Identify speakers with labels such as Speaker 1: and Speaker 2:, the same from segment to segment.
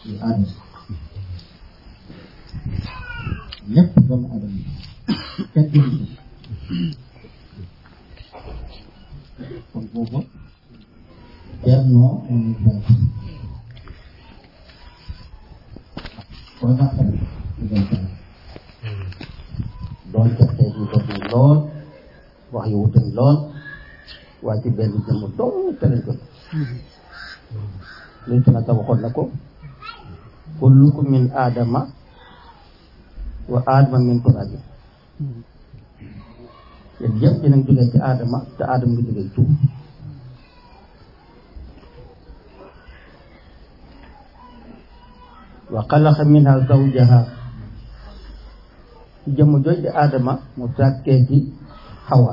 Speaker 1: yu aadama lépp doomu aadama kenn du kon boobu bennoo moom benn kon nag tamit diggante doon jaxee ñu bëgg lool wax yu wuute lool waaye ci benn jëmm dong te lañ ko luñ ci nag waxoon na ko kullukum min aadama wa aadama min turabin yéen yëpp dinañ jógee ci aadama te aadama ngi jógee suuf wa xalaqa minha zawjaha ci jëmm jooj di aadama mu sàkkee ci xawa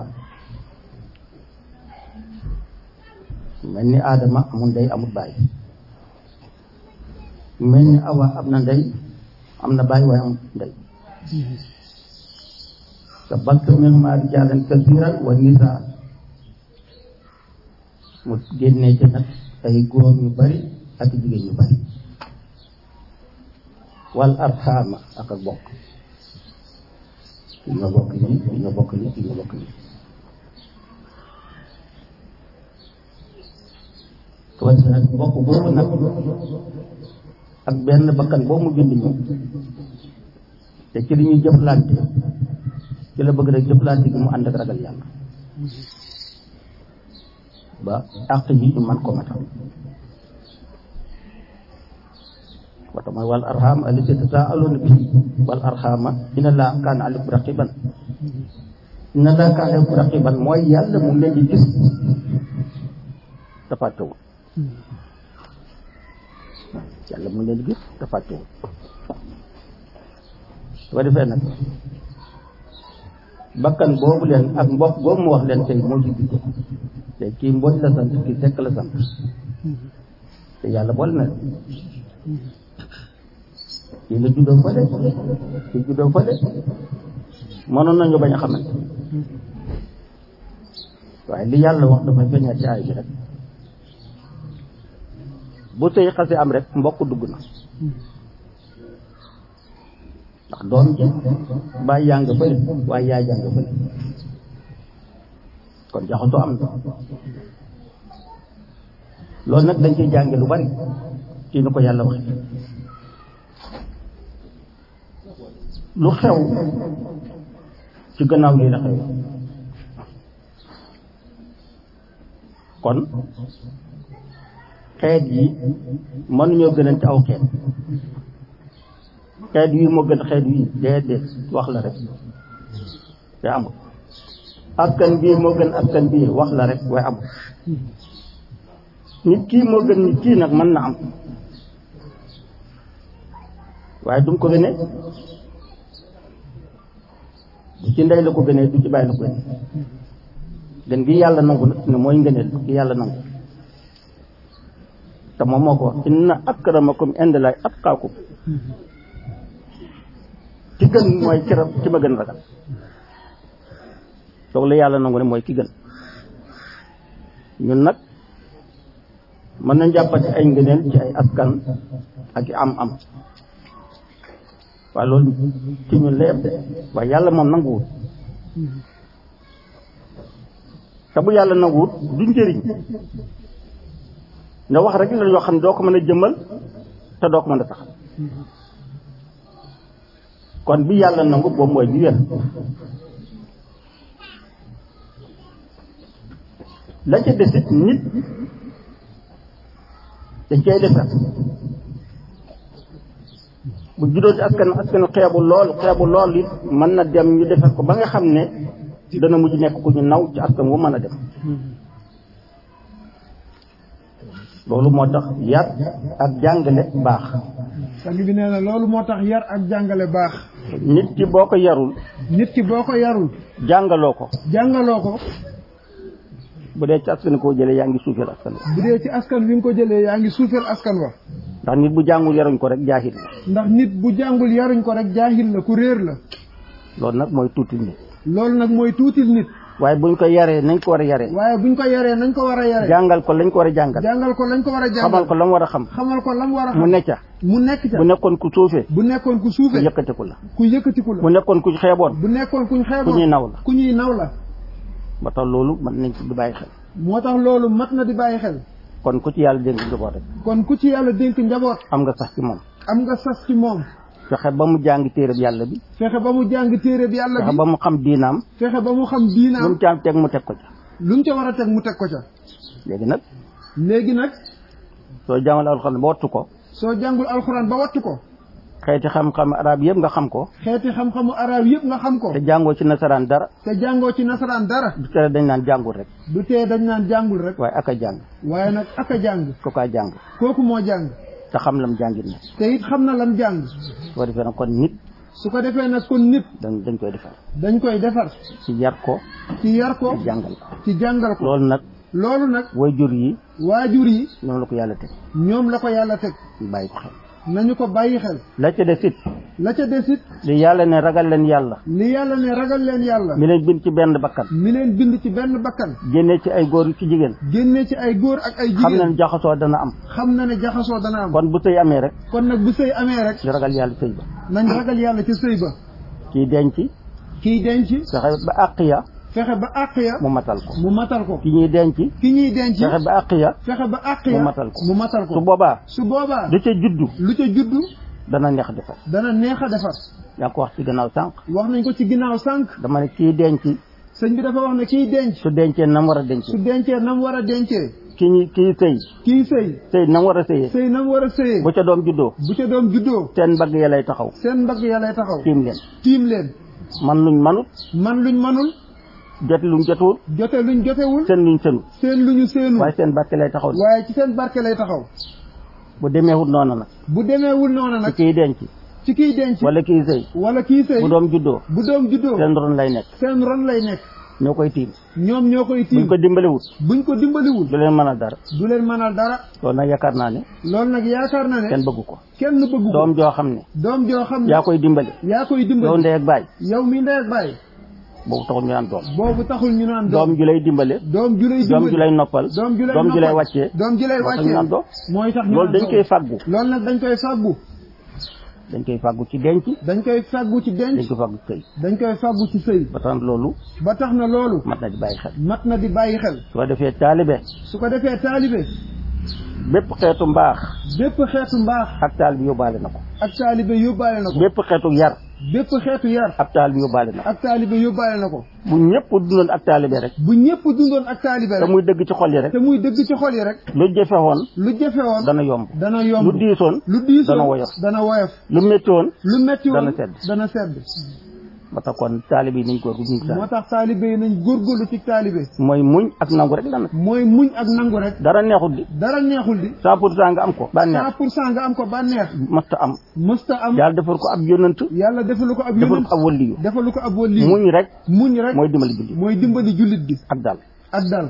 Speaker 1: mel ni aadama amul ndey amul baay mel ni awa am na ndey am na baay waaye amul ndey te balt minhumaa rijaalan kasiiran wa nisaa mu génnee ci nag ay góor ñu bari ak jigéen ñu bari wal arxaama ak ak bokk kii nga bokk lii kii nga bokk lii kii nga bokk lii tubaab si nag bokk boobu nag ak benn bakkan boobu mu bind ñu te ci li ñuy jëflante ci la bëgg rek jëflante gi mu ànd ak ragal yàlla ba àq yi ñu man ko matal wata mooy wal arham allati tasaaluna bihi wal arhama inna allaha kaana alaykum raqiban inna allaha kaana alaykum raqiban mooy yàlla mu ngi leen di gis te fàttewul yàlla mu ngi leen di gis te fàttewul su ko defee nag bakkan boobu leen ak mbokk boobu mu wax leen tey moo ci dugg te kii mboj la sant kii sekk la sant te yàlla boole na kii la juddoo fële kii juddoo fële mënoon nañu bañ a xamante waaye li yàlla wax dafay feeñaat ci aay bi rek bu sëy xasee am rek mbokk dugg na ndax doom ji bàyyi yaa nga fële waaye yaay yaa nga fële kon jaxasoo am na loolu nag dañ ciy jànge lu bari ci ni ko yàlla wax lu xew ci gannaaw lii la xew kon xeet yi mënuñoo gënal ci aw xeet xeet yi moo gën xeet yi déedéet wax la rek te amul askan bii moo gën askan bii wax la rek waaye amul nit kii moo gën nit kii nag mën na am waaye du mu ko gënee du ci ndey la ko gënee du ci bàyyi la ko gënee gën gi yàlla nangu nag ne mooy ngëneel gi yàlla nangu te moom moo ko wax inna akramakum indallahi atqaakum ki gën mooy kiram ki ma gën ragal soog la yàlla nangu ne mooy ki gën ñun nag mën nañ jàppati ay ngëneel ci ay askan ak i am am waaye loolu ci ñun la yem de waaye yàlla moom nanguwut te bu yàlla nanguwut du njëriñ nga wax rek la yoo xam ne doo ko mën a jëmmal te doo ko mën a taxal kon bi yàlla nangu boobu mooy bi wér la ca desit nit dañ cay defar bu juddoo ci askan askan xeebu lool xeebu lool it mën na dem ñu defar ko ba nga xam ne dana mujj nekk ku ñu naw ci askan wu mën a dem loolu moo tax yar ak jàngale baax
Speaker 2: sang bi nee na loolu moo tax yar ak jàngale baax
Speaker 1: nit ki boo ko yarul
Speaker 2: nit ki boo ko yarul
Speaker 1: jàngaloo ko
Speaker 2: jàngaloo ko
Speaker 1: bu dee ci askan koo jëlee yaa ngi suufeel askan wa
Speaker 2: bu dee ci askan wi nga ko jëlee yaa ngi suufeel askan wa
Speaker 1: ndax nit bu jàngul yaruñ ko rek jaahil la
Speaker 2: ndax nit bu jàngul yaruñ ko rek jaahil la ku réer la
Speaker 1: loolu nag mooy tuuti nit
Speaker 2: loolu nag mooy tuutil nit
Speaker 1: waaye buñ ko yaree nañ ko war a yaree
Speaker 2: waaye buñ ko yaree nañ ko war a yaree
Speaker 1: jàngal ko lañ ko war a jàngal
Speaker 2: jàngal ko lañ ko war a jàngal
Speaker 1: xamal ko la mu war a xam
Speaker 2: xamal ko lam war a
Speaker 1: mu
Speaker 2: xam
Speaker 1: necca
Speaker 2: mu nekk ca
Speaker 1: bu nekkoon ku suufee
Speaker 2: bu nekkoon ku
Speaker 1: ku
Speaker 2: suufee
Speaker 1: yëkkatiku la
Speaker 2: ku yëkkatiku
Speaker 1: bu
Speaker 2: la
Speaker 1: nekkoon ku xeeboon
Speaker 2: bu nekkoon kuñ
Speaker 1: ku
Speaker 2: xeeboon
Speaker 1: ñuy naw la
Speaker 2: ku ñuy naw la
Speaker 1: ba tax loolu mën nañ ci di bàyyi xel
Speaker 2: moo tax loolu mat na di bàyyi xel
Speaker 1: kon ku ci yàlla dénk njaboot rek
Speaker 2: kon ku ci yàlla dénk njaboot
Speaker 1: am nga sax ci moom
Speaker 2: am nga sas ci moom
Speaker 1: fexe ba mu jàng téereb yàlla bi
Speaker 2: fexe ba mu jàng téere bi yàlla
Speaker 1: fexe
Speaker 2: bi
Speaker 1: ba mu xam diinaam
Speaker 2: fexe ba mu xam
Speaker 1: lu mu
Speaker 2: diinaam
Speaker 1: ci am teg mu teg ko ca
Speaker 2: lu mu ca war a teg mu teg ko ca
Speaker 1: léegi nag
Speaker 2: léegi nag
Speaker 1: soo jàngal alxuraan ba wattu ko
Speaker 2: soo jàngul alxuraan ba wattu ko
Speaker 1: xeeti xam-xam arab yëpp nga xam ko
Speaker 2: xeeti xam-xamu arab yëpp nga xam ko
Speaker 1: te jàngoo ci nasaraan dara
Speaker 2: te jàngoo ci nasaraan dara
Speaker 1: du tere dañ naan jàngul rek
Speaker 2: du tee dañ naan jàngul rek
Speaker 1: waaye ak a jàng
Speaker 2: waaye nag ak a jàng
Speaker 1: ko kaa jàng
Speaker 2: kooku moo jàng
Speaker 1: te xam lam jàngit na
Speaker 2: te it xam na lam jàng
Speaker 1: su ko defee nag kon nit
Speaker 2: su ko defee nag kon nit
Speaker 1: dañ dañ koy defar
Speaker 2: dañ koy defar
Speaker 1: ci yar ko
Speaker 2: ci yar ko
Speaker 1: ci jàngal ko
Speaker 2: ci jàngal ko
Speaker 1: loolu nag
Speaker 2: loolu nag
Speaker 1: way jur yi
Speaker 2: waajur yi
Speaker 1: ñoom la ko yàlla teg
Speaker 2: ñoom la ko yàlla teg
Speaker 1: ñu bàyyi ko xel
Speaker 2: nañu ko bàyyi xel
Speaker 1: la ca des it
Speaker 2: la ca des it
Speaker 1: li yàlla ne ragal leen yàlla
Speaker 2: li yàlla ne ragal leen yàlla
Speaker 1: mi leen bind ci benn bakkan
Speaker 2: mi leen bind ci benn bakkan
Speaker 1: génne ci ay góor ci jigéen
Speaker 2: génne ci ay góor ak ay
Speaker 1: xam na
Speaker 2: jigéen
Speaker 1: ne jaxasoo dana am
Speaker 2: xam na ne jaxasoo dana am
Speaker 1: kon bu sëy amee rek
Speaker 2: kon nag bu sëy amee rek
Speaker 1: ñu ragal yàlla sëy ba
Speaker 2: nañ ragal yàlla ci sëy ba
Speaker 1: kii denc
Speaker 2: kiy denc
Speaker 1: fexe ba àq ya
Speaker 2: fexe ba àq ya
Speaker 1: mu matal ko
Speaker 2: mu matal ko
Speaker 1: ki ñuy denc
Speaker 2: ki ñuy denc
Speaker 1: fexe ba àq ya
Speaker 2: fexe ba àq
Speaker 1: mu
Speaker 2: ya
Speaker 1: matal ko
Speaker 2: mu matal
Speaker 1: su
Speaker 2: ko
Speaker 1: boobaa
Speaker 2: su boobaa
Speaker 1: du ca juddu
Speaker 2: lu ca juddu
Speaker 1: dana neex defar
Speaker 2: dana neex a defar
Speaker 1: yaa ngi ko wax ci gannaaw sànq
Speaker 2: wax nañ ko ci ginnaaw sànq
Speaker 1: dama ne kii denc
Speaker 2: sëñ bi dafa wax ne kiy denc
Speaker 1: su dencee nam war a denc
Speaker 2: su dencee nam war a dencee
Speaker 1: ki ñi kii sëy
Speaker 2: kii sëy
Speaker 1: sëy nam war a sëyee
Speaker 2: sëy nam war a sëyee
Speaker 1: bu ca doom juddoo
Speaker 2: bu ca doom juddoo
Speaker 1: seen mbagg ya lay taxaw
Speaker 2: seen mbagg ya lay taxaw
Speaker 1: tiim leen
Speaker 2: tiim leen
Speaker 1: man luñ manut
Speaker 2: man luñ manul
Speaker 1: jot luñ jotuwul
Speaker 2: jote luñ jotewul
Speaker 1: seen luñ sënu
Speaker 2: seen luñu seenu
Speaker 1: waaye seen barke lay taxaw
Speaker 2: waaye ci seen barke lay taxaw
Speaker 1: bu demeewut noonu nag
Speaker 2: bu demeewul noonu
Speaker 1: ci
Speaker 2: nag
Speaker 1: kii denc
Speaker 2: ci kiy denc
Speaker 1: wala kii sëy
Speaker 2: wala kii sëy
Speaker 1: bu doom juddoo
Speaker 2: bu doom juddoo
Speaker 1: seen ron lay nekk
Speaker 2: seen ron lay nekk
Speaker 1: ñoo koy tiim
Speaker 2: ñoom ñoo koy
Speaker 1: buñ
Speaker 2: tiim
Speaker 1: ko dimbaliwut
Speaker 2: buñ ko dimbaliwul
Speaker 1: du leen mënal dara
Speaker 2: du leen mënal dara
Speaker 1: loolu nag yaakaar naa ne
Speaker 2: loolu nag yaakaar na ne
Speaker 1: kenn bëggu ko
Speaker 2: kenn bëggu ko
Speaker 1: doom joo xam ne
Speaker 2: doom joo xam ne
Speaker 1: yaa koy dimbali
Speaker 2: yaa koy
Speaker 1: yow
Speaker 2: dimbali
Speaker 1: ndey ak baay
Speaker 2: yow mi ndey ak bàyyi
Speaker 1: boobu taxul ñu naan doom
Speaker 2: boobu taxul ñu naan
Speaker 1: doom
Speaker 2: doom
Speaker 1: ju lay dimbale
Speaker 2: doom ju lay
Speaker 1: doom
Speaker 2: dimbali
Speaker 1: ju lay noppal
Speaker 2: doom ju lay
Speaker 1: doom ju lay
Speaker 2: noppal.
Speaker 1: wàccee
Speaker 2: doom ju lay
Speaker 1: moo tax ñu naan
Speaker 2: wàccee
Speaker 1: doom
Speaker 2: mooy tax ñu
Speaker 1: loolu
Speaker 2: naan
Speaker 1: dañ koy fàggu
Speaker 2: loolu nag dañ koy fàggu
Speaker 1: dañ koy fàggu ci denc
Speaker 2: dañ koy fàggu ci denc
Speaker 1: dañ koy fàggu ci sëy
Speaker 2: dañ koy fàggu ci sëy
Speaker 1: ba tax loolu
Speaker 2: ba tax na loolu
Speaker 1: mat na di bàyyi xel
Speaker 2: mat na di bàyyi xel
Speaker 1: su ko defee taalibe
Speaker 2: su ko defee taalibe
Speaker 1: bépp xeetu mbaax
Speaker 2: bépp xeetu mbaax
Speaker 1: ak taalibe yóbbaale na ko
Speaker 2: ak taalibe yóbbaale na ko
Speaker 1: bépp xeetu yar
Speaker 2: bépp xeetu yar
Speaker 1: ab taalibe yóbbaale na ko
Speaker 2: ak taalibe yóbbaale na ko
Speaker 1: bu ñëpp dundoon ak taalibe rek
Speaker 2: bu ñëpp dundoon ak taalibe
Speaker 1: te
Speaker 2: rek
Speaker 1: muy dëgg ci xol yi rek
Speaker 2: te muy dëgg ci xol yi rek
Speaker 1: lu jëfe woon
Speaker 2: lu jafe woon
Speaker 1: dana yomb
Speaker 2: dana yomb
Speaker 1: lu diisoon
Speaker 2: lu diisoon
Speaker 1: dana woyof
Speaker 2: dana woyof
Speaker 1: lu métti woon
Speaker 2: lu metti woon
Speaker 1: Dana sedd.
Speaker 2: dana sedd
Speaker 1: ba tax kon taalibe yi nañ ko ruñ
Speaker 2: moo tax taalibe yi nañ góorgóorlu ci taalibe
Speaker 1: mooy muñ ak nangu rek la nag
Speaker 2: mooy muñ ak nangu rek
Speaker 1: dara neexut di
Speaker 2: dara neexul di
Speaker 1: cent pour cent nga am ko ba neex
Speaker 2: cent pour cent nga am ko bànneex
Speaker 1: masta am
Speaker 2: mësta am
Speaker 1: yàlla defal ko ab yonant
Speaker 2: yàlla defalu ko ab
Speaker 1: defal
Speaker 2: yonent
Speaker 1: ko ab waliyu
Speaker 2: defalu ko ab wali
Speaker 1: muñ rek
Speaker 2: muñ rek
Speaker 1: mooy dimbali bindi
Speaker 2: mooy dimbali jullit bi
Speaker 1: ak dal
Speaker 2: ak dal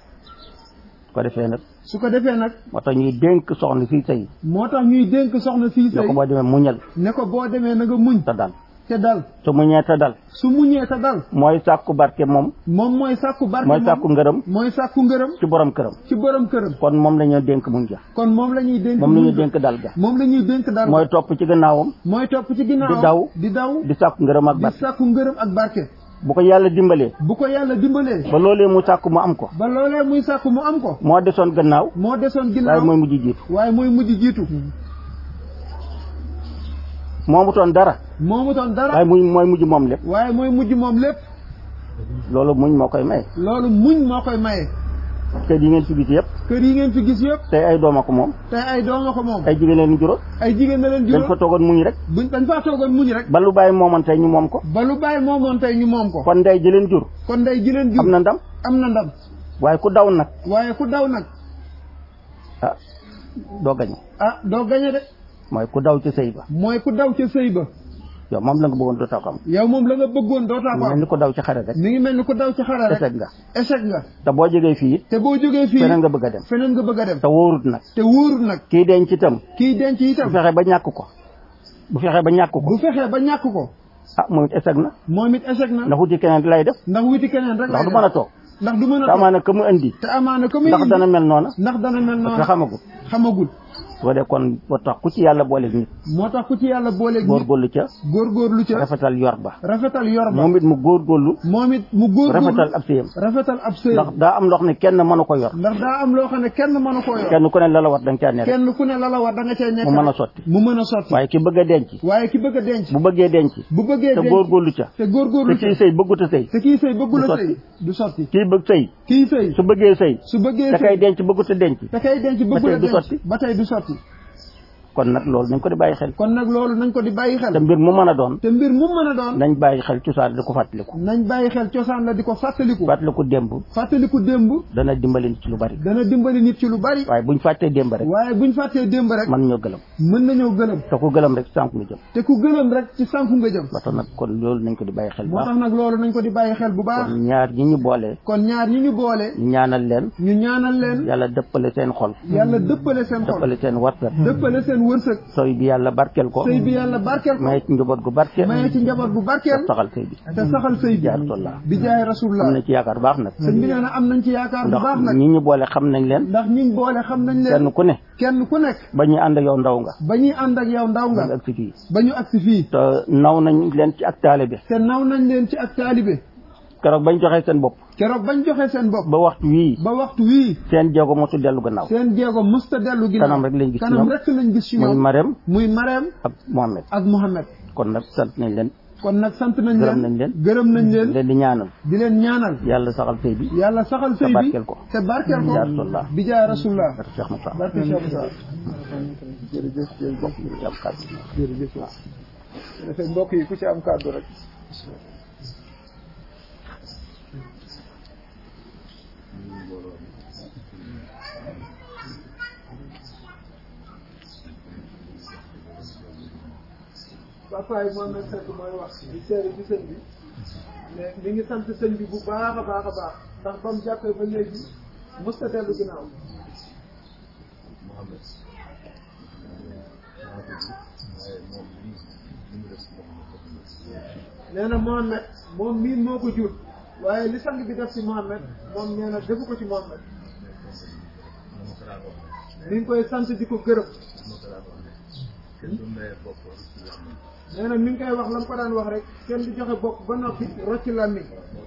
Speaker 1: su ko defee nag
Speaker 2: su ko defee nag
Speaker 1: moo tax ñuy dénk soxna fii sëy
Speaker 2: moo tax ñuy dénk soxna fii
Speaker 1: ne
Speaker 2: sëy
Speaker 1: ko boo demee muñal
Speaker 2: ne ko boo demee na nga muñ
Speaker 1: te dal
Speaker 2: te dal
Speaker 1: su muñee te dal
Speaker 2: su muñee te dal
Speaker 1: mooy sàkku barke moom
Speaker 2: moom mooy sàkku barke
Speaker 1: mooy
Speaker 2: moom
Speaker 1: sàkku ngërëm
Speaker 2: mooy sàkku ngërëm
Speaker 1: ci borom këram
Speaker 2: ci borom këram
Speaker 1: kon moom la ñuy dénk muñ ja
Speaker 2: kon moom la ñuy dénk
Speaker 1: moom la ñuy
Speaker 2: muñ ga.
Speaker 1: dénk dal ga
Speaker 2: moom la ñuy dénk dal
Speaker 1: mooy topp ci gannaawam
Speaker 2: mooy topp ci ginnaaw
Speaker 1: di daw.
Speaker 2: di daw
Speaker 1: di sàkku ngërëm ak
Speaker 2: di
Speaker 1: barke
Speaker 2: sàkku ngërëm ak barke
Speaker 1: bu ko yàlla dimbalee
Speaker 2: bu ko yàlla dimbalee
Speaker 1: ba loolee mu sàkku mu am ko
Speaker 2: ba loolee muy sàkku mu am ko
Speaker 1: moo desoon gannaaw
Speaker 2: moo desoon
Speaker 1: waaye
Speaker 2: ginnaaw
Speaker 1: mooy mujj jiitu
Speaker 2: waaye mooy mujj jiitu
Speaker 1: moomutoon dara
Speaker 2: moomutoon dara
Speaker 1: waaye muy mooy mujj moom lépp
Speaker 2: waaye mooy mujj moom lépp
Speaker 1: loolu muñ moo koy may
Speaker 2: loolu muñ moo koy maye
Speaker 1: kër yi ngeen fi gis yëpp
Speaker 2: kër yi ngeen fi gis yëpp
Speaker 1: tey ay dooma ko moom
Speaker 2: tey ay dooma ko moom
Speaker 1: ay jigéen leen juróom
Speaker 2: ay jigéen na leen
Speaker 1: dañ fa
Speaker 2: juróom
Speaker 1: toogoon muñ rek
Speaker 2: buñ dañ faa toogoon muñ rek
Speaker 1: ba lu bàyyi moomoon tey ñu moom ko
Speaker 2: ba lu bàyyi moomoon tey ñu moom ko
Speaker 1: kon ndey ji leen jur
Speaker 2: kon day ji leen jur
Speaker 1: am na ndam
Speaker 2: am na ndam
Speaker 1: waaye ku daw nag
Speaker 2: waaye ku daw nag
Speaker 1: ah doo gañe
Speaker 2: ah doo gañe de
Speaker 1: mooy ku daw ci sëy ba
Speaker 2: mooy ku daw ca sëy ba
Speaker 1: yow moom la nga bëggoon dootoo ko am
Speaker 2: yow moom la nga bëggoon dootaa ko
Speaker 1: mel
Speaker 2: am
Speaker 1: ni ko daw ci xare rek
Speaker 2: mi ngi mel ni ku daw ci xare rek
Speaker 1: échec nga
Speaker 2: échec nga
Speaker 1: te boo jógee fii it
Speaker 2: te boo jógee fii
Speaker 1: feneen nga bëgg a dem
Speaker 2: feneen nga bëgg a dem
Speaker 1: te wóorut nag
Speaker 2: te wóorul nag
Speaker 1: kii denc itam
Speaker 2: kii denc
Speaker 1: bu
Speaker 2: itam
Speaker 1: fexee ba ñàkk ko bu fexee ba ñàkk ko
Speaker 2: bu fexee ba ñàkk ko
Speaker 1: ah moom it échec na
Speaker 2: moom it échec na
Speaker 1: ndax wuti keneen lay def
Speaker 2: ndax wuti keneen rek
Speaker 1: ndax
Speaker 2: lay
Speaker 1: du
Speaker 2: def.
Speaker 1: mën a toog
Speaker 2: ndax du mën a
Speaker 1: te
Speaker 2: toog
Speaker 1: amaana ka mu indi
Speaker 2: te amaana ko muy
Speaker 1: ndax
Speaker 2: indi
Speaker 1: dana mel noona
Speaker 2: ndax dana mel
Speaker 1: parce que
Speaker 2: noonu
Speaker 1: xamagul
Speaker 2: xamagul
Speaker 1: soo dee kon boo tax ku ci yàlla boole nit
Speaker 2: moo tax ku ci yàlla booleeg nit
Speaker 1: góorgóorlu ca
Speaker 2: góorgóorlu ca
Speaker 1: rafetal yor ba
Speaker 2: rafetal yor ba
Speaker 1: moom it mu góorgóorlu
Speaker 2: moom it mu góorgóorlu
Speaker 1: rafetal ab sëyam
Speaker 2: rafetal ab sëy
Speaker 1: ndax daa am loo xam ne kenn mënu ko yor
Speaker 2: ndax daa am loo xam ne kenn mënu koo yor
Speaker 1: kenn ku ne la la war da nga caa ne rek
Speaker 2: kenn ku ne la la war da nga cay nekk
Speaker 1: mu mën a
Speaker 2: rek.
Speaker 1: sotti
Speaker 2: mu mën a sotti
Speaker 1: waaye ki bëgg a denc
Speaker 2: waaye ki bëgg a denc
Speaker 1: bu bëggee denc
Speaker 2: bu bëggee
Speaker 1: te
Speaker 2: denc
Speaker 1: góorgóorlu ca
Speaker 2: te
Speaker 1: te
Speaker 2: góorgóorlu
Speaker 1: kii
Speaker 2: ca
Speaker 1: sëy bëggut a sëy
Speaker 2: te kii sëy bëggul
Speaker 1: du
Speaker 2: a
Speaker 1: sotti.
Speaker 2: sëy du sotti
Speaker 1: kii bëgg sëy
Speaker 2: kii sëy
Speaker 1: su bëggee sëy
Speaker 2: su bëggee
Speaker 1: te
Speaker 2: sëy
Speaker 1: kay denc bëggut a denc
Speaker 2: te kay denc bëggul a
Speaker 1: tey du
Speaker 2: denc
Speaker 1: sotti.
Speaker 2: ba tey du sotti
Speaker 1: kon nag loolu nañ ko di bàyyi xel
Speaker 2: kon nag loolu nañ ko di bàyyi
Speaker 1: te
Speaker 2: xel
Speaker 1: mbir mu mën a doon
Speaker 2: te mbir mu mën a doon
Speaker 1: nañ bàyyi xel cosaan di ko fàttaliku
Speaker 2: nañ bàyyi xel cosaan la di ko fàttaliku
Speaker 1: fàttaliku démb
Speaker 2: fàttaliku démb
Speaker 1: dana dimbali nit ci lu bari
Speaker 2: dana dimbali nit ci lu bari
Speaker 1: waaye buñ fàttee démb rek
Speaker 2: waaye buñ fàttee démb rek
Speaker 1: man ñoo gëlëm
Speaker 2: mën nañoo gëlëm
Speaker 1: te ku gëlëm rek sànq nga jëm
Speaker 2: te ku gëlëm rek ci sànku nga jëm
Speaker 1: ba tax nag kon loolu nañ ko di bàyyi xel bu
Speaker 2: moo
Speaker 1: baax
Speaker 2: tax nag loolu nañ ko di bàyyi xel bu baax
Speaker 1: kon ñaar ñi ñu boole
Speaker 2: kon ñaar ñi ñu boole
Speaker 1: ñu ñaanal leen
Speaker 2: ñu ñaanal leen
Speaker 1: yàlla dëppale seen xol
Speaker 2: yàlla dëppale seen xol
Speaker 1: dëppale seen wartat
Speaker 2: dëppale seen wërsëg
Speaker 1: sooy bi yàlla barkeel ko
Speaker 2: sëy bi yàlla barkeel ko
Speaker 1: may ci njaboot gu barkeel
Speaker 2: maye ci njaboot bu barkeel
Speaker 1: saxal sëy bi
Speaker 2: te saxal sëy bi
Speaker 1: jaaratullaa
Speaker 2: bi jaay
Speaker 1: am
Speaker 2: rasulullah
Speaker 1: na ci yaakaar baax nag
Speaker 2: sëñ bi nee na am nañ ci yaakaar bu
Speaker 1: ndax
Speaker 2: baax nag
Speaker 1: ñi ñu boole xam nañ leen
Speaker 2: ndax ñiñ boole xam nañ leen
Speaker 1: kenn ku ne
Speaker 2: kenn ku nekk
Speaker 1: ba ñuy ànd ak yow ndaw nga
Speaker 2: ba ñuy ànd ak yow ndaw
Speaker 1: nga
Speaker 2: nga
Speaker 1: ak si fii
Speaker 2: ba ñu agsi fii
Speaker 1: te naw nañ leen ci ak taale bi
Speaker 2: te naw nañ leen ci ak taalibe
Speaker 1: keroog bañ joxee seen bopp
Speaker 2: keroog bañ joxe seen bopp
Speaker 1: ba waxtu wii
Speaker 2: ba waxtu wii
Speaker 1: seen jéego mosul dellu gannaaw
Speaker 2: seen jéego musta dellu ginnaaw
Speaker 1: kanam rek lañ gis ci
Speaker 2: kanam
Speaker 1: ñoom
Speaker 2: rek lañ gis ci
Speaker 1: muy
Speaker 2: ñoom
Speaker 1: Marème
Speaker 2: muy Marème
Speaker 1: ak Mohamed
Speaker 2: ak Mohamed
Speaker 1: kon nag sant nañ leen
Speaker 2: kon nag sant nañ
Speaker 1: gërëm
Speaker 2: leen
Speaker 1: nañ leen
Speaker 2: gërëm nañ leen
Speaker 1: leen di ñaanal
Speaker 2: di leen ñaanal
Speaker 1: yàlla saxal sëy bi
Speaker 2: yàlla saxal sëy bi
Speaker 1: barkeel ko.
Speaker 2: te barkeel ko
Speaker 1: Yaa Rasulullah.
Speaker 2: bi jaay rasulullah
Speaker 1: barke Cheikh Moussa
Speaker 2: barke Cheikh Moussa
Speaker 1: jërëjëf jërëjëf ñu am kàddu
Speaker 2: jërëjëf waaw dafay mbokk yi ku ci am kàddu rek Bapaay Mohamed Seck mooy wax di seere ci sëñ bi mais mi ngi sant sëñ bi bu baax a baax a baax ndax ba mu jàppee ba léegi musta dellu ginnaaw nee na Mohamed moom miin moo ko jur waaye li sang bi def ci Mohamed moom nee na defu ko ci Mohamed mi ngi koy sant di ko gërëm nee na mi ngi koy wax la mu ko daan wax rek kenn di joxe bopp ba noppi rocc làmmiñ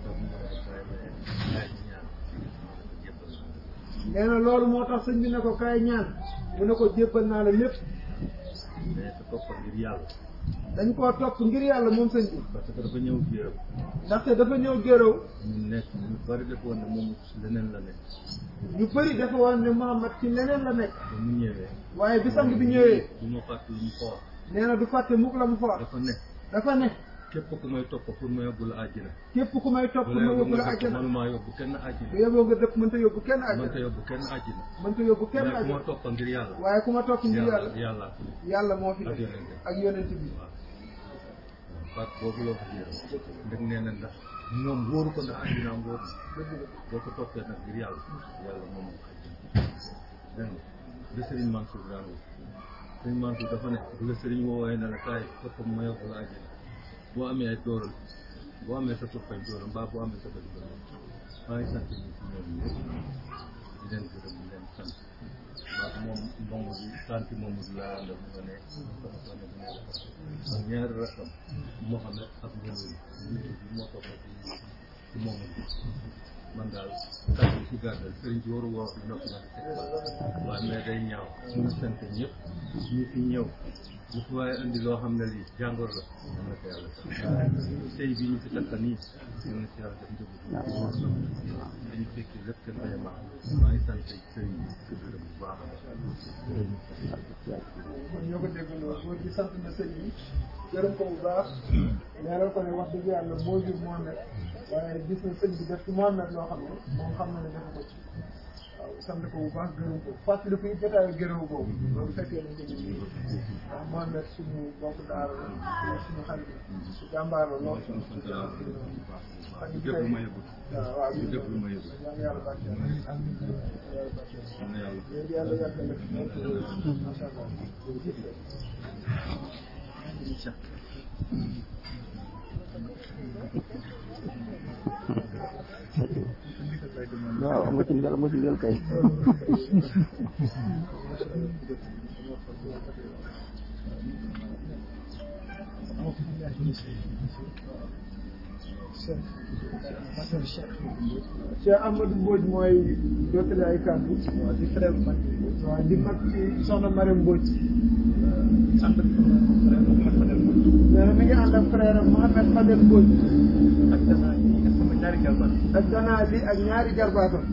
Speaker 2: nee na loolu moo tax sëñ bi ne ko kaay ñaan mu ne ko jébbal naa la lépp
Speaker 3: mais te topp ngir yàlla
Speaker 2: dañ koo topp ngir yàlla moom sëñ bi
Speaker 3: parce que dafa ñëw géew
Speaker 2: ndaxte dafa ñëw géréw
Speaker 3: ñu nekk ñu bari def woon ne moom ci leneen la nekk
Speaker 2: ñu bëri dafa woon ne Muhammad ci leneen la nekk
Speaker 3: ba mu ñëwee
Speaker 2: waaye bi sang bi ñëwee
Speaker 3: du ma fàtte lu mu ko wax
Speaker 2: nee na du fàtte mukk la mu fa wax
Speaker 3: dafa ne
Speaker 2: dafa ne
Speaker 3: képp ku may topp pour ma yóbbu la àjjina
Speaker 2: képp ku may topp ma yóbbu la àjjana
Speaker 3: mënumaa yóbbu kenn àjjina
Speaker 2: bu yóbboo nga dëpp mënta yóbbu kenn
Speaker 3: mënta
Speaker 2: àjjana
Speaker 3: yóbbu kenn àjjina
Speaker 2: mënta yóbbu kenn
Speaker 3: mais ku ma
Speaker 2: àjjana
Speaker 3: toppa ngir yàlla
Speaker 2: waaye ku ma topp ngir
Speaker 3: yàlla
Speaker 2: yàlla
Speaker 3: yàlla
Speaker 2: yàlla moo fi
Speaker 3: ak
Speaker 2: nekk
Speaker 3: yonent
Speaker 2: ak yonent bi
Speaker 3: baat boobu loo ko jéem ndeg nee na ndax ñoom wóoru ko ndax àjjina am wóoru boo ko toppee nag ngir yàlla yàlla moom moo àjjina dégg nga li Sëriñ Mansour daan wax Sëriñ Mansour dafa ne bu la sëriñ woowee ne la kaay toppam ma yóbbu la àjjina boo amee ay dóoral boo amee sa toppañ dóoral mbaa boo amee sa bëj dóoral maa ngi sant ñi ci ñoom ñëpp di leen gërëm di leen sant ndax moom Mamadou sant Mamadou laa àndal mu nga ne sama soxna bu nekk ak ñaari rakkam Mohamed ak Mamadou nit bi moo topp ci ci Mamadou man daal kàddu yi ci gàttal sëriñ bi waru wax di noppi nag teg ba waaye mais day ñaaw ñu sant ñëpp ñu fi ñëw ñu fi waaye indi loo xam ne lii jàngor la am na ko yàlla sax tey bi ñu fi takka nii ñu ngi si yàlla def njëbu dañu fekki lépp kenn bañ a baax maa ngi sant sëriñ bi di ko gërëm bu baax a baax
Speaker 2: kon ñoo ko déggandoo góor gi sant na sëñ bi gërëm ko bu baax leeral ko ne wax dëgg yàlla moo jur Mohamed waaye gis na sëñ bi def ci Mohamed loo xam ne moom xam na ne defu ko ci waaw sant ko bu baax gërëm ko fàttali ko it jotaayu gërëm boobu loolu fekkee nañ ko ñu nii ndax Mohamed suñu bokk daara la suñu xarit la su jàmbaar la lool
Speaker 3: ñu sant yàlla bu baax bu baax ñu def lu ma yëgut
Speaker 2: waaw waaw
Speaker 3: ñu def lu ma yëgut
Speaker 2: yàlla yàlla barkeel yàlla barkeel
Speaker 3: am na yàlla
Speaker 2: léegi yàlla yàggal la fi macha allah jërëjëf
Speaker 1: waaw am nga ci ndigal am nga ci ndigal kay
Speaker 2: Cheikh Amadou Mbodj mooy jottali ay kàddu waaw di frère mag waaw di mag ci soxna Mariam Mbodj
Speaker 3: sant Mouhamed Fadel
Speaker 2: nee na mi ngi ànd ak frère am Mohamed Fadel Mbodj
Speaker 3: ak danaa yi ak sama ñaari jalbat
Speaker 2: ak gannaaw li ak ñaari jarbaatam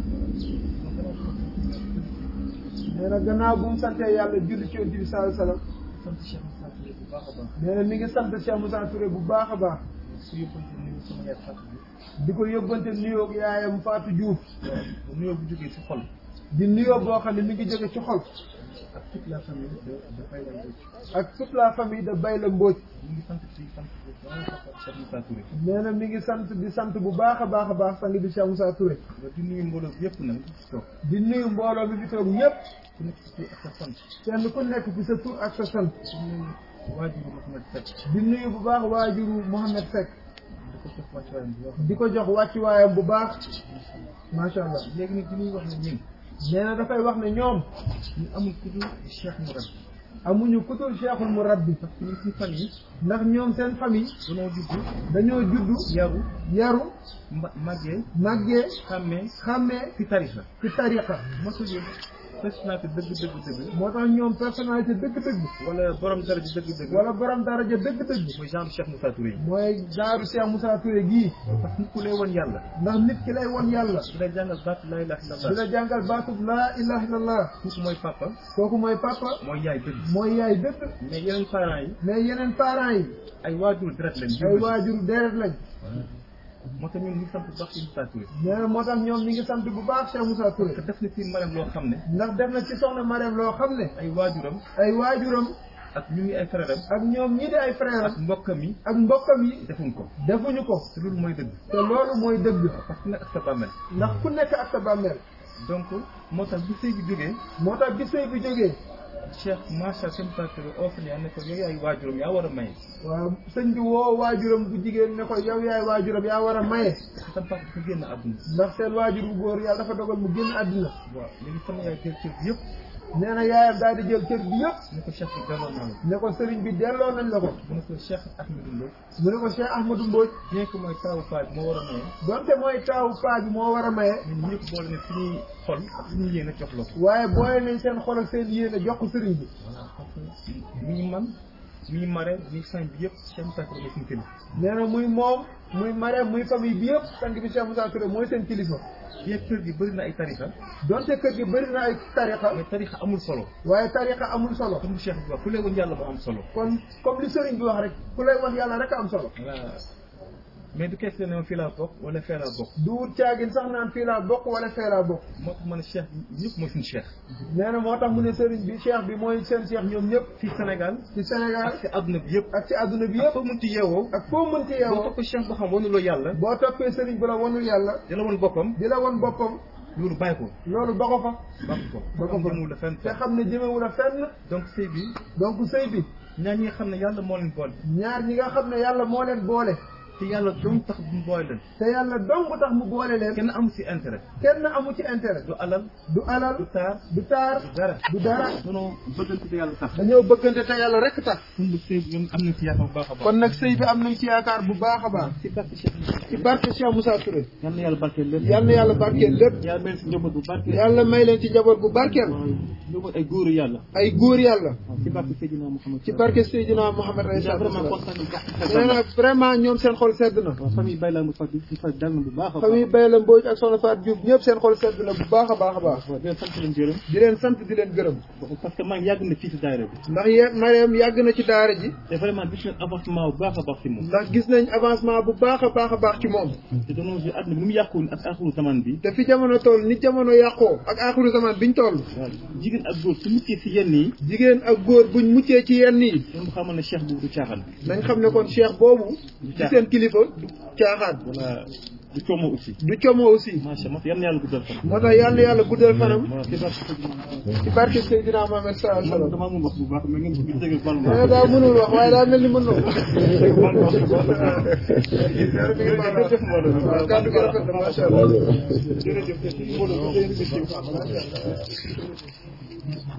Speaker 2: nee na gannaaw bu mu santee yàlla julli ci Yonent bi sallallahu alayhi wasallam
Speaker 3: sant Cheikh Moussa Touré bu baax a baax
Speaker 2: nee na mi ngi sant Cheikh Moussa Touré bu baax a baax
Speaker 3: su yóbbante nuyu sama yaay Fatou Diouf
Speaker 2: di ko yóbbante nuyoog yaayam Fatou Diouf
Speaker 3: bu nuyoo bu jógee ci xol
Speaker 2: di nuyoo boo xam ne mi ngi jóge ci xol
Speaker 3: ak toute la famille de de Bayla Mbodj
Speaker 2: ak toute la famille de Bayla Mbodj
Speaker 3: ñu ngi sant ci sant bu baax a baax Cheikh Moussa Touré
Speaker 2: nee na mi ngi sant di sant bu baax a baax a baax sang bi Cheikh Moussa Touré
Speaker 3: nga di nuyu mbooloo bi yëpp nag toog
Speaker 2: di nuyu mbooloo mi fi toog ñëpp
Speaker 3: ku nekk ci tur ak sa sant
Speaker 2: kenn ku nekk ci sa tur ak sa sant
Speaker 3: di nuyu waajuru Mouhamed Seck
Speaker 2: di nuyu bu baax waajuru Mohamed Seck
Speaker 3: di ko jox wàccuwaayam bu baax
Speaker 2: di ko jox wàccuwaayam bu baax macha allah
Speaker 3: léegi nag di ñuy wax ne ñun
Speaker 2: nee na dafay wax ne ñoom
Speaker 3: ñu amul ku dul Cheikh Mourad
Speaker 2: amuñu kutul cheikhul murabbi
Speaker 3: parce que ñun suñu famille
Speaker 2: ndax ñoom seen famille
Speaker 3: dañoo judd
Speaker 2: dañoo juddu
Speaker 3: yaru
Speaker 2: yaru
Speaker 3: mba màggee
Speaker 2: màggee
Speaker 3: xàmmee
Speaker 2: xàmmee
Speaker 3: ci tarixa
Speaker 2: ci tariqa
Speaker 3: mosul yëg personnalité dëgg dëgg dëgg
Speaker 2: moo tax ñoom personnalité dëgg-dëgg
Speaker 3: wala borom daraja dëgg dëgg
Speaker 2: wala borom daraja dëgg-dëgg
Speaker 3: mooy genre Cheikh Moussa Touré yi
Speaker 2: mooy daaru Cheikh Moussa Touré gii
Speaker 3: parce que nit ku lay woon yàlla
Speaker 2: ndax nit ki lay won yàlla
Speaker 3: di lay jàngal baat laa ilaha
Speaker 2: di
Speaker 3: illallah
Speaker 2: la jàngal baatub laa ilaha illallah
Speaker 3: kooku mooy papa
Speaker 2: kooku mooy papa
Speaker 3: mooy yaay dëgg
Speaker 2: mooy yaay dëgg
Speaker 3: mais yeneen parents yi
Speaker 2: mais yeneen parents yi
Speaker 3: ay waajur deret lañ
Speaker 2: ay waajur deret lañ
Speaker 3: moo tax ñun ñu ngi sant bu baax ci Moussa Touré
Speaker 2: nee na moo tax ñoom ñi ngi sant bu baax Cheikh Moussa Touré
Speaker 3: te def na ci maram loo xam ne
Speaker 2: ndax def na ci soxna Mariam loo xam ne
Speaker 3: ay waajuram
Speaker 2: ay waajuram
Speaker 3: ak ñu ngi ay frère am
Speaker 2: ak ñoom ñii di ay frère
Speaker 3: ak
Speaker 2: am
Speaker 3: mbokkam yi
Speaker 2: ak mbokkam yi
Speaker 3: defuñ ko
Speaker 2: defuñu ko
Speaker 3: te loolu mooy dëgg
Speaker 2: te loolu mooy dëgg
Speaker 3: parce que nag ak sa bàmmeel
Speaker 2: ndax ku nekk ak sa bàmmeel
Speaker 3: donc moo tax bu sëy bi jógee
Speaker 2: moo tax bi sëy bi jógee
Speaker 3: Cheikh macha allah Moussa Touré offre ne ko yow yaay waajuram yaa war a maye
Speaker 2: waaw sëñ bi woo waajuram bu jigéen ne ko yow yaay waajuram yaa war a maye
Speaker 3: parce que sam papa dafa génn àdduna
Speaker 2: ndax seen waajur bu góor yàlla dafa dogal mu génn àddina
Speaker 3: waaw léegi sama yaay jël cër bi yëpp
Speaker 2: nee na yaayam daal di jël cër bi yëpp
Speaker 3: ne ko Cheikh bi delloo naa la
Speaker 2: ne ko sëriñ bi delloo nañ la ko
Speaker 3: mu ne ko Cheikh Ahmadou Mbow
Speaker 2: mu ne ko Cheikh Ahmadou Mbodj
Speaker 3: bien que mooy taawu paa bi moo war a maye
Speaker 2: donte mooy taawu paa bi moo war a maye
Speaker 3: ñun ñëpp boole ne suñuy xol ak suñuy yéene jox la ko
Speaker 2: waaye boole nañ seen xol ak seen yéene jox ko sëriñ bi
Speaker 3: voilà parce que mii man mii mare mii sañ bi yëpp Cheikh Moussa Touré mooy suñu kilifa
Speaker 2: nee na muy moom muy Mariam muy famille bi yëpp sang bi Cheikh Moussa Touré mooy seen kilifa
Speaker 3: bien kër gi bëri na ay tarixa
Speaker 2: donte kër gi bëri na ay tariqa
Speaker 3: mais tarixa amul solo
Speaker 2: waaye tariqa amul solo
Speaker 3: comme Cheikh bi wax ku lay woon yàlla moo am solo
Speaker 2: kon comme li sëriñ bi wax rek ku lay wax yàlla rek a am solo
Speaker 3: voilà mais du question ne ma fii laa bokk wala fee laa bokk
Speaker 2: du wut caagin sax naan fii laa bokk wala fee laa bokk
Speaker 3: moo tax ma ne Cheikh bi ñëpp mooy suñu Cheikh
Speaker 2: nee na moo tax mu ne sëriñ bi cheikh bi mooy seen cheikh ñoom ñëpp
Speaker 3: fii Sénégal
Speaker 2: ci Sénégal
Speaker 3: ak ci àdduna bi yëpp
Speaker 2: ak ci àdduna bi
Speaker 3: yëpp
Speaker 2: yëpp
Speaker 3: foo mënti yeewoo
Speaker 2: ak foo mënti
Speaker 3: boo
Speaker 2: yeewoo
Speaker 3: topp Cheikh boo xam wanuloo yàlla
Speaker 2: boo toppee sëriñ bu la wanul yàlla
Speaker 3: di la woon boppam
Speaker 2: di la won boppam
Speaker 3: loolu bàyyi ko
Speaker 2: loolu ba ko fa
Speaker 3: bàyyi ko
Speaker 2: ba ko
Speaker 3: am
Speaker 2: fa
Speaker 3: jëmul la fenn
Speaker 2: te xam ne jëmewu la fenn
Speaker 3: donc sëy bi
Speaker 2: donc sëy bi
Speaker 3: ñaar ñi nga xam ne yàlla moo leen boole
Speaker 2: ñaar ñi nga xam ne yàlla moo leen boole
Speaker 3: te yàlla doom tax bu mu boole leen
Speaker 2: te yàlla dong tax mu boole leen
Speaker 3: kenn amu si intérêt
Speaker 2: kenn amu ci intérêt
Speaker 3: du alal
Speaker 2: du alal
Speaker 3: du taar
Speaker 2: du taar
Speaker 3: du dara
Speaker 2: du dara
Speaker 3: non bëggante te yàlla tax
Speaker 2: dañoo bëggante te yàlla rek tax
Speaker 3: kon bu sëy bi ñoom am nañ si yaakaar bu baax a baax
Speaker 2: kon nag sëy bi am nañ ci yaakaar bu baax a baax
Speaker 3: si barke Cheikh
Speaker 2: ci barke Cheikh Moussa Touré
Speaker 3: yal na yàlla barkeel lépp
Speaker 2: yal na yàlla barkeel lépp
Speaker 3: yàlla mel si njaboot bu barkeel
Speaker 2: yàlla may leen ci njaboot bu barkeel
Speaker 3: njaboot ay góoru yàlla
Speaker 2: ay góor yàlla
Speaker 3: si barke Seydina Mouhamed
Speaker 2: ci barke Seydina Mouhamed alayhi
Speaker 3: yaa
Speaker 2: salaatu
Speaker 3: vraiment
Speaker 2: wa
Speaker 3: kontaan nañ
Speaker 2: salaam nee na vraiment ñoom seen xol sedd na
Speaker 3: waaw famille Baye laa mu fa di fa dal na bu baax a baax
Speaker 2: famille Baye la Mbodj ak Soxna Fatou Diouf ñëpp seen xol sedd na bu baax a baax a baax
Speaker 3: waaw di leen sant leen gërëm
Speaker 2: di leen sant di leen gërëm
Speaker 3: parce que maa ngi yàgg na fii si daayira bi
Speaker 2: ndax ye Mariam yàgg na ci daara ji
Speaker 3: te vraiment gis nañ avancement bu baax a baax si moom
Speaker 2: ndax gis nañ avancement bu baax a baax a baax ci moom
Speaker 3: te dañoo si àdduna bi nu mu yàquwul ak axiru zaman bi
Speaker 2: te fi jamono toll ni jamono yàqoo ak aaxiru zaman biñ toll
Speaker 3: waaw jigéen ak góor su muccee si yenn yi
Speaker 2: jigéen ak góor buñ muccee ci yenn yi
Speaker 3: ñoom xamal ne cheikh boobu du caaxaan
Speaker 2: nañ xam ne kon cheikh boobu ci seen kilifa du caaxaan
Speaker 3: voilà
Speaker 4: du coomo aussi
Speaker 2: du como aussi
Speaker 4: macha allah yan yàlla guddal fan
Speaker 2: moo tax yàlla yàlla guddal fanam
Speaker 4: ci barke Seydina
Speaker 2: ci barke Seydina Mohamed sallallahu alayhi wa
Speaker 4: man
Speaker 2: sallam
Speaker 4: damaa mun wax bu baax mais ngeen bëgg dégg bal
Speaker 2: nee na daa mënul wax waaye daa mel ni mën na ko
Speaker 4: jërëjëf mbooloo
Speaker 2: waaw kàddu gi rafet na macha allah
Speaker 4: jërëjëf mbooloo